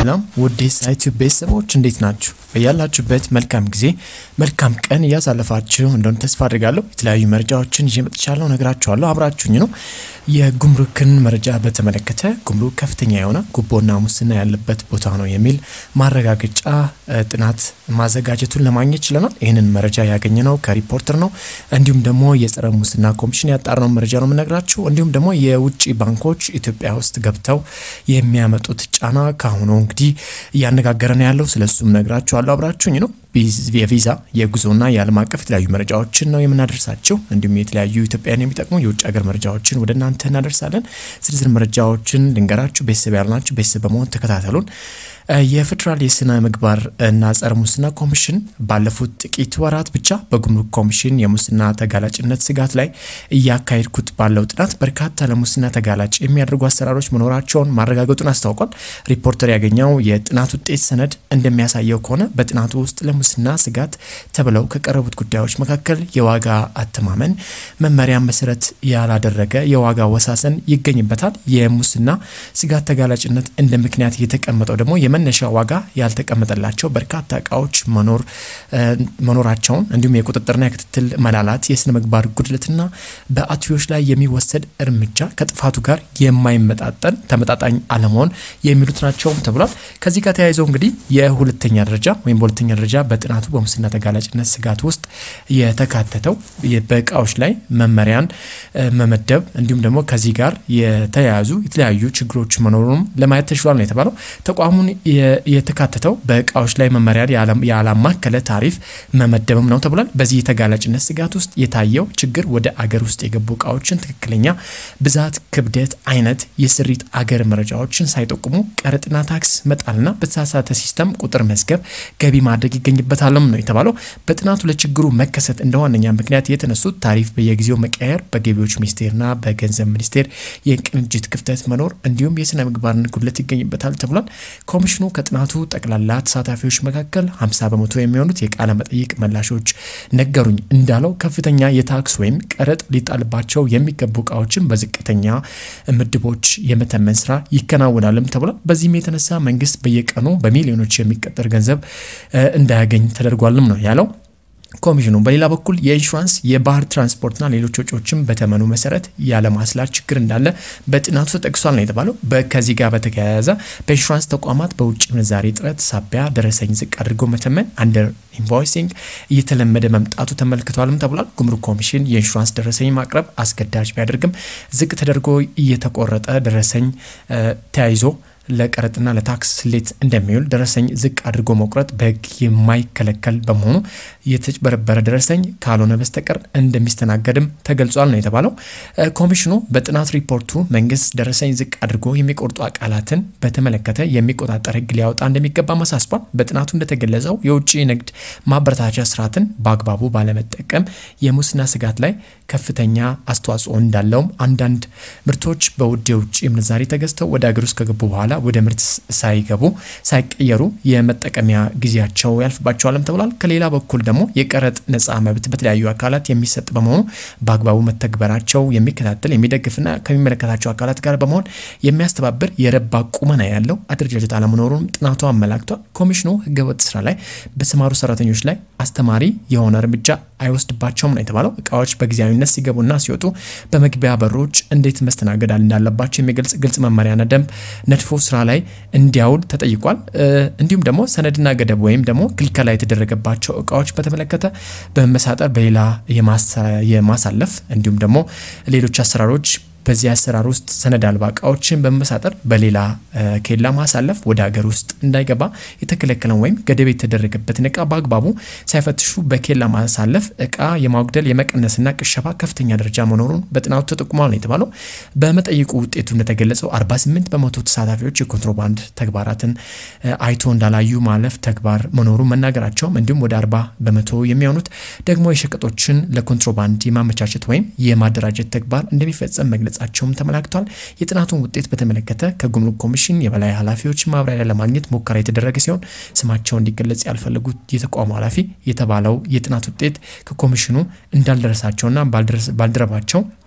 ሰላም ውድ የሳይቲዩብ ቤተሰቦች እንዴት ናችሁ? በያላችሁበት መልካም ጊዜ መልካም ቀን እያሳለፋችሁ እንደሆነ ተስፋ አድርጋለሁ። የተለያዩ መረጃዎችን ይዤ መጥቻለሁ፣ ነግራችኋለሁ። አብራችሁኝ ነው። የጉምሩክን መረጃ በተመለከተ ጉምሩክ ከፍተኛ የሆነ ጉቦና ሙስና ያለበት ቦታ ነው የሚል ማረጋገጫ ጥናት ማዘጋጀቱን ለማግኘት ችለናል። ይህንን መረጃ ያገኘ ነው ከሪፖርተር ነው። እንዲሁም ደግሞ የጸረ ሙስና ኮሚሽን ያጣራው መረጃ ነው የምነግራችሁ። እንዲሁም ደግሞ የውጭ ባንኮች ኢትዮጵያ ውስጥ ገብተው የሚያመጡት ጫና ከአሁኑ እንግዲህ እያነጋገረ ነው ያለው። ስለሱም ነግራችኋለሁ። አብራችሁኝ ነው። የቪዛ የጉዞና የዓለም አቀፍ የተለያዩ መረጃዎችን ነው የምናደርሳቸው። እንዲሁም የተለያዩ ኢትዮጵያን የሚጠቅሙ የውጭ ሀገር መረጃዎችን ወደ እናንተ እናደርሳለን። ዝርዝር መረጃዎችን ልንገራችሁ። ቤተሰብ ያልናችሁ ቤተሰብ በመሆን ተከታተሉን። የፌዴራል የስነ ምግባር እና ጸረ ሙስና ኮሚሽን ባለፉት ጥቂት ወራት ብቻ በጉምሩክ ኮሚሽን የሙስና ተጋላጭነት ስጋት ላይ እያካሄድኩት ባለው ጥናት በርካታ ለሙስና ተጋላጭ የሚያደርጉ አሰራሮች መኖራቸውን ማረጋገጡን አስታውቋል። ሪፖርተር ያገኘው የጥናት ውጤት ሰነድ እንደሚያሳየው ከሆነ በጥናቱ ውስጥ ለሙስና ስጋት ተብለው ከቀረቡት ጉዳዮች መካከል የዋጋ አተማመን መመሪያን መሰረት ያላደረገ የዋጋ ወሳሰን ይገኝበታል። የሙስና ስጋት ተጋላጭነት እንደ ምክንያት የተቀመጠው ደግሞ የመነሻ ዋጋ ያልተቀመጠላቸው በርካታ እቃዎች መኖራቸውን እንዲሁም የቁጥጥርና የክትትል መላላት፣ የስነ ምግባር ጉድለትና በአትዮች ላይ የሚወሰድ እርምጃ ከጥፋቱ ጋር የማይመጣጠን ተመጣጣኝ አለመሆን የሚሉት ናቸውም ተብሏል። ከዚህ ጋር ተያይዘው እንግዲህ የሁለተኛ ደረጃ ወይም በሁለተኛ ደረጃ በጥናቱ በሙስና ተጋላጭነት ስጋት ውስጥ የተካተተው በእቃዎች ላይ መመሪያን መመደብ እንዲሁም ደግሞ ከዚህ ጋር የተያያዙ የተለያዩ ችግሮች መኖሩንም ለማየት ተችሏል ነው የተባለው። ተቋሙን የተካተተው በእቃዎች ላይ መመሪያ ያላማከለ ታሪፍ መመደብም ነው ተብሏል። በዚህ የተጋላጭነት ስጋት ውስጥ የታየው ችግር ወደ አገር ውስጥ የገቡ እቃዎችን ትክክለኛ ብዛት፣ ክብደት፣ አይነት፣ የስሪት አገር መረጃዎችን ሳይጠቁሙ ቀረጥና ታክስ መጣልና በተሳሳተ ሲስተም ቁጥር መዝገብ ገቢ ማድረግ ይገኝበታልም ነው የተባለው። በጥናቱ ለችግሩ መከሰት እንደ ዋነኛ ምክንያት የተነሱት ታሪፍ በየጊዜው መቀየር፣ በገቢዎች ሚኒስቴርና በገንዘብ ሚኒስቴር የቅንጅት ክፍተት መኖር እንዲሁም የስነ ምግባርን ጉድለት ይገኝበታል ተብሏል። ኮሚሽኑ ከጥናቱ ጠቅላላ ተሳታፊዎች መካከል 50 በመቶ የሚሆኑት የቃለ መጠይቅ መላሾች ነገሩኝ እንዳለው ከፍተኛ የታክስ ወይም ቀረጥ ሊጣልባቸው የሚገቡ እቃዎችን በዝቅተኛ ምድቦች የመተመን ስራ ይከናወናልም ተብሏል። በዚህም የተነሳ መንግስት በየቀኑ በሚሊዮኖች የሚቀጠር ገንዘብ እንዳያገኝ ተደርጓልም ነው ያለው። ኮሚሽኑ በሌላ በኩል የኢንሹራንስ የባህር ትራንስፖርትና ሌሎች ወጪዎችን በተመኑ መሰረት ያለማስላት ችግር እንዳለ በጥናቱ ተጠቅሷል ነው የተባለው። ከዚህ ጋር በተያያዘ በኢንሹራንስ ተቋማት በውጭ ምንዛሬ እጥረት ሳቢያ ደረሰኝ ዝቅ አድርጎ መተመን አንደር ኢንቮይሲንግ እየተለመደ መምጣቱ ተመልክቷልም ተብሏል። ጉምሩክ ኮሚሽን የኢንሹራንስ ደረሰኝ ማቅረብ አስገዳጅ ቢያደርግም ዝቅ ተደርጎ እየተቆረጠ ደረሰኝ ተያይዞ ለቀረጥና ለታክስ ስሌት እንደሚውል ደረሰኝ ዝቅ አድርጎ መቁረጥ በሕግ የማይከለከል በመሆኑ የተጭበረበረ ደረሰኝ ካልሆነ በስተቀር እንደሚስተናገድም ተገልጿል ነው የተባለው። ኮሚሽኑ በጥናት ሪፖርቱ መንግስት ደረሰኝ ዝቅ አድርጎ የሚቆርጡ አካላትን በተመለከተ የሚቆጣጠር ሕግ ሊያወጣ እንደሚገባ አሳስቧል። በጥናቱ እንደተገለጸው የውጭ ንግድ ማበረታቻ ስርዓትን በአግባቡ ባለመጠቀም የሙስና ስጋት ላይ ከፍተኛ አስተዋጽኦ እንዳለውም አንዳንድ ምርቶች በውድ የውጭ ምንዛሬ ተገዝተው ወደ ሀገር ውስጥ ከገቡ በኋላ ወደ ምርት ሳይገቡ ሳይቀየሩ የመጠቀሚያ ጊዜያቸው ያልፍባቸዋልም ተብሏል። ከሌላ በኩል ደግሞ የቀረጥ ነፃ መብት በተለያዩ አካላት የሚሰጥ በመሆኑ በአግባቡ መተግበራቸው የሚከታተል የሚደግፍና ከሚመለከታቸው አካላት ጋር በመሆን የሚያስተባብር የረባ ቁመና ያለው አደረጃጀት አለመኖሩን ጥናቱ አመላክቷል። ኮሚሽኑ ህገወጥ ስራ ላይ በተሰማሩ ሰራተኞች ላይ አስተማሪ የሆነ እርምጃ አይወስድባቸውም ነው የተባለው። እቃዎች በጊዜያዊነት ሲገቡና ሲወጡ በመግቢያ በሮች እንዴት መስተናገድ እንዳለባቸው የሚገልጽ ግልጽ መመሪያና ደንብ ነድፎ ስራ ላይ እንዲያውል ተጠይቋል። እንዲሁም ደግሞ ሰነድና ገደብ ወይም ደግሞ ክልከላ የተደረገባቸው እቃዎች በተመለከተ በመመሳጠር በሌላ የማሳለፍ እንዲሁም ደግሞ ሌሎች አሰራሮች በዚህ አሰራር ውስጥ ሰነድ አልባ እቃዎችን በመመሳጠር በሌላ ኬላ ማሳለፍ ወደ ሀገር ውስጥ እንዳይገባ የተከለከለን ወይም ገደብ የተደረገበትን እቃ በአግባቡ ሳይፈትሹ በኬላ ማሳለፍ እቃ የማጉደል የመቀነስና ቅሸባ ከፍተኛ ደረጃ መኖሩን በጥናቱ ተጠቁሟል ነው የተባለው። በመጠይቁ ውጤቱ እንደተገለጸው 48 በመቶ ተሳታፊዎች የኮንትሮባንድ ተግባራትን አይቶ እንዳላዩ ማለፍ ተግባር መኖሩን መናገራቸውም እንዲሁም ወደ 40 በመቶ የሚሆኑት ደግሞ የሸቀጦችን ለኮንትሮባንድ የማመቻቸት ወይም የማደራጀት ተግባር እንደሚፈጸም መግለጽ መግለጻቸውም ተመላክቷል። የጥናቱን ውጤት በተመለከተ ከጉምሩክ ኮሚሽን የበላይ ኃላፊዎች ማብራሪያ ለማግኘት ሙከራ የተደረገ ሲሆን ስማቸው እንዲገለጽ ያልፈለጉት የተቋሙ ኃላፊ የተባለው የጥናት ውጤት ከኮሚሽኑ እንዳልደረሳቸውና ባልደረባቸው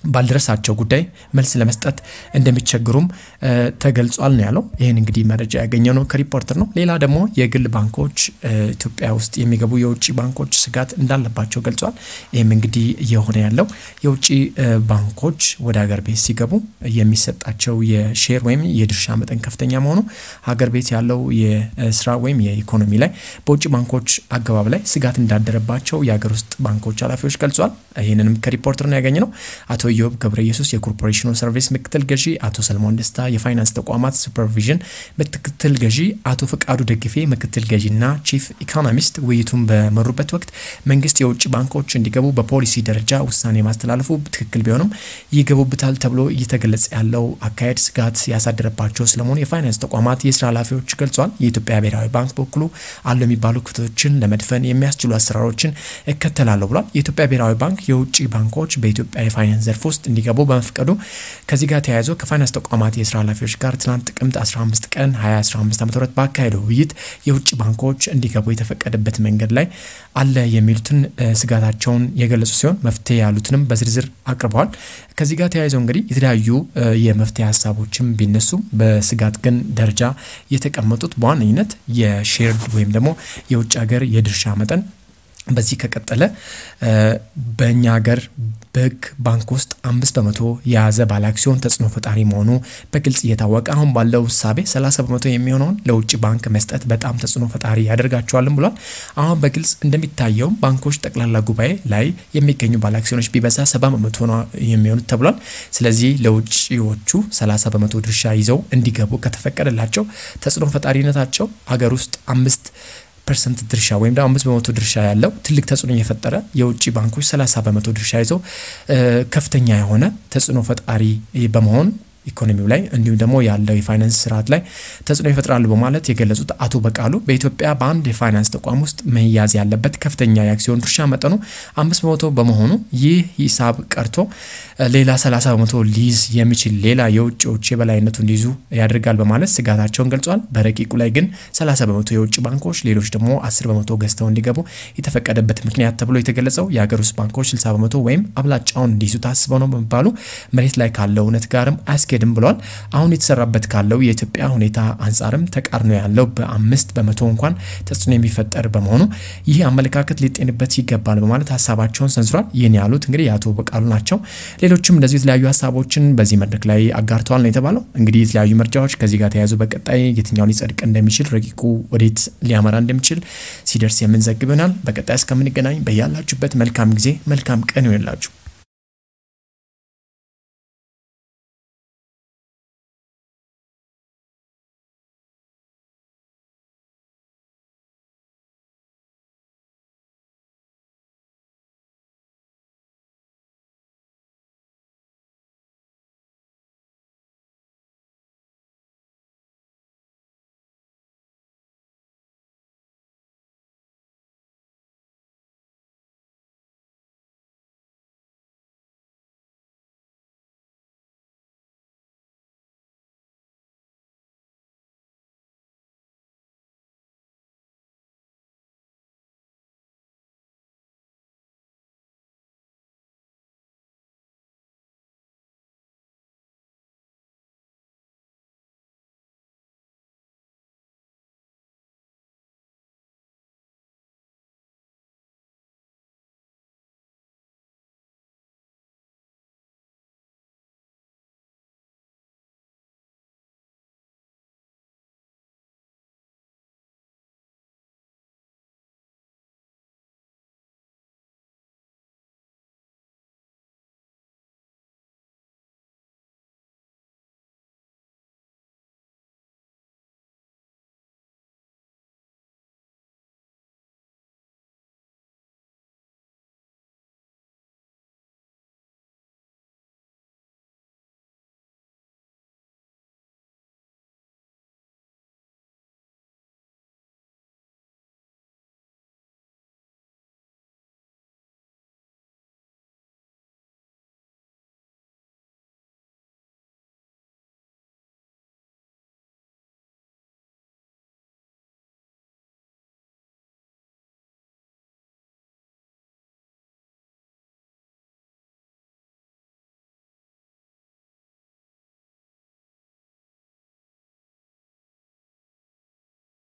ባልደረሳቸው ጉዳይ መልስ ለመስጠት እንደሚቸግሩም ተገልጿል ነው ያለው። ይህን እንግዲህ መረጃ ያገኘው ነው ከሪፖርተር ነው። ሌላ ደግሞ የግል ባንኮች ኢትዮጵያ ውስጥ የሚገቡ የውጭ ባንኮች ስጋት እንዳለባቸው ገልጿል። ይህም እንግዲህ እየሆነ ያለው የውጭ ባንኮች ወደ ሀገር ቤት ሲገቡ የሚሰጣቸው የሼር ወይም የድርሻ መጠን ከፍተኛ መሆኑ ሀገር ቤት ያለው የስራ ወይም የኢኮኖሚ ላይ በውጭ ባንኮች አገባብ ላይ ስጋት እንዳደረባቸው የሀገር ውስጥ ባንኮች ኃላፊዎች ገልጿል። ይህንንም ከሪፖርተር ነው ያገኘ ነው። አቶ ኢዮብ ገብረ ኢየሱስ የኮርፖሬሽኑ ሰርቪስ ምክትል ገዢ፣ አቶ ሰለሞን ደስታ የፋይናንስ ተቋማት ሱፐርቪዥን ምክትል ገዢ፣ አቶ ፈቃዱ ደግፌ ምክትል ገዢና ቺፍ ኢኮኖሚስት ውይይቱን በመሩበት ወቅት መንግስት የውጭ ባንኮች እንዲገቡ በፖሊሲ ደረጃ ውሳኔ ማስተላለፉ ትክክል ቢሆንም ይገቡበታል ተብሎ እየተገለጸ ያለው አካሄድ ስጋት ያሳደረባቸው ስለመሆኑ የፋይናንስ ተቋማት የስራ ኃላፊዎች ገልጿል። የኢትዮጵያ ብሔራዊ ባንክ በኩሉ አሉ የሚባሉ ክፍተቶችን ለመድፈን የሚያስችሉ አሰራሮችን እከተላለሁ ብሏል። የኢትዮጵያ ብሔራዊ ባንክ የውጭ ባንኮች በኢትዮጵያ የፋይናንስ ዘርፍ ውስጥ እንዲገቡ በመፍቀዱ ከዚህ ጋር ተያይዞ ከፋይናንስ ተቋማት የስራ ኃላፊዎች ጋር ትናንት ጥቅምት 15 ቀን 2015 ዓ ም ባካሄደው ውይይት የውጭ ባንኮች እንዲገቡ የተፈቀደበት መንገድ ላይ አለ የሚሉትን ስጋታቸውን የገለጹ ሲሆን መፍትሄ ያሉትንም በዝርዝር አቅርበዋል። ከዚህ ጋር ተያይዘው እንግዲህ የተለያዩ የመፍትሄ ሀሳቦችም ቢነሱም በስጋት ግን ደረጃ የተቀመጡት በዋነኝነት የሼርድ ወይም ደግሞ የውጭ ሀገር የድርሻ መጠን በዚህ ከቀጠለ በእኛ ሀገር በሕግ ባንክ ውስጥ አምስት በመቶ የያዘ ባለ አክሲዮን ተጽዕኖ ፈጣሪ መሆኑ በግልጽ እየታወቀ አሁን ባለው እሳቤ 30 በመቶ የሚሆነውን ለውጭ ባንክ መስጠት በጣም ተጽዕኖ ፈጣሪ ያደርጋቸዋልም ብሏል። አሁን በግልጽ እንደሚታየው ባንኮች ጠቅላላ ጉባኤ ላይ የሚገኙ ባለ አክሲዮኖች ቢበዛ 70 በመቶ ነው የሚሆኑት ተብሏል። ስለዚህ ለውጭዎቹ 30 በመቶ ድርሻ ይዘው እንዲገቡ ከተፈቀደላቸው ተጽዕኖ ፈጣሪነታቸው ሀገር ውስጥ አምስት ፐርሰንት ድርሻ ወይም ደግሞ አምስት በመቶ ድርሻ ያለው ትልቅ ተጽዕኖ የፈጠረ የውጭ ባንኮች ሰላሳ በመቶ ድርሻ ይዘው ከፍተኛ የሆነ ተጽዕኖ ፈጣሪ በመሆን ኢኮኖሚው ላይ እንዲሁም ደግሞ ያለው የፋይናንስ ስርዓት ላይ ተጽዕኖ ይፈጥራሉ በማለት የገለጹት አቶ በቃሉ በኢትዮጵያ በአንድ የፋይናንስ ተቋም ውስጥ መያዝ ያለበት ከፍተኛ የአክሲዮን ድርሻ መጠኑ አምስት በመቶ በመሆኑ ይህ ሂሳብ ቀርቶ ሌላ 30 በመቶ ሊይዝ የሚችል ሌላ የውጭዎች የበላይነቱ እንዲይዙ ያደርጋል በማለት ስጋታቸውን ገልጿል። በረቂቁ ላይ ግን 30 በመቶ የውጭ ባንኮች ሌሎች ደግሞ 10 በመቶ ገዝተው እንዲገቡ የተፈቀደበት ምክንያት ተብሎ የተገለጸው የሀገር ውስጥ ባንኮች 60 በመቶ ወይም አብላጫውን እንዲይዙ ታስበው ነው በመባሉ መሬት ላይ ካለው እውነት ጋርም አያስኬድም ብሏል። አሁን የተሰራበት ካለው የኢትዮጵያ ሁኔታ አንጻርም ተቃርኖ ያለው በአምስት በመቶ እንኳን ተጽዕኖ የሚፈጠር በመሆኑ ይህ አመለካከት ሊጤንበት ይገባል በማለት ሀሳባቸውን ሰንዝሯል። ይህን ያሉት እንግዲህ የአቶ በቃሉ ናቸው። ሌሎችም እንደዚሁ የተለያዩ ሀሳቦችን በዚህ መድረክ ላይ አጋርተዋል ነው የተባለው። እንግዲህ የተለያዩ መረጃዎች ከዚህ ጋር ተያይዞ በቀጣይ የትኛው ሊጸድቅ እንደሚችል ረቂቁ ወዴት ሊያመራ እንደሚችል ሲደርስ የምንዘግብ ይሆናል። በቀጣይ እስከምንገናኝ በያላችሁበት መልካም ጊዜ መልካም ቀን ይሆንላችሁ።